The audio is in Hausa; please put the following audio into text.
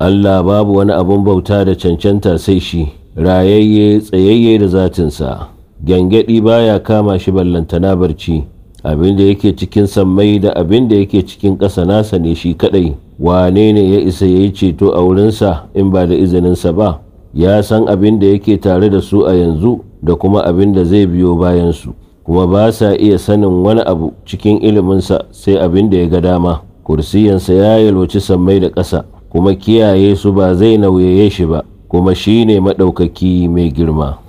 Allah babu wani abun bauta da cancanta sai shi rayayye tsayayye da zatinsa gyangyaɗi baya kama shi ballantana barci abin da yake cikin sammai da abin da yake cikin ƙasa nasa ne shi kaɗai wane ne ya isa ya yi ceto a wurinsa in ba da izininsa ba ya san abin da yake tare da su a yanzu da kuma abin da zai biyo bayansu kuma ba sa iya sanin wani abu cikin iliminsa sai abin da ya ga dama kursiyansa ya yalwaci sammai da ƙasa kuma kiyaye su ba zai nauyaye shi ba kuma shi ne maɗaukaki mai girma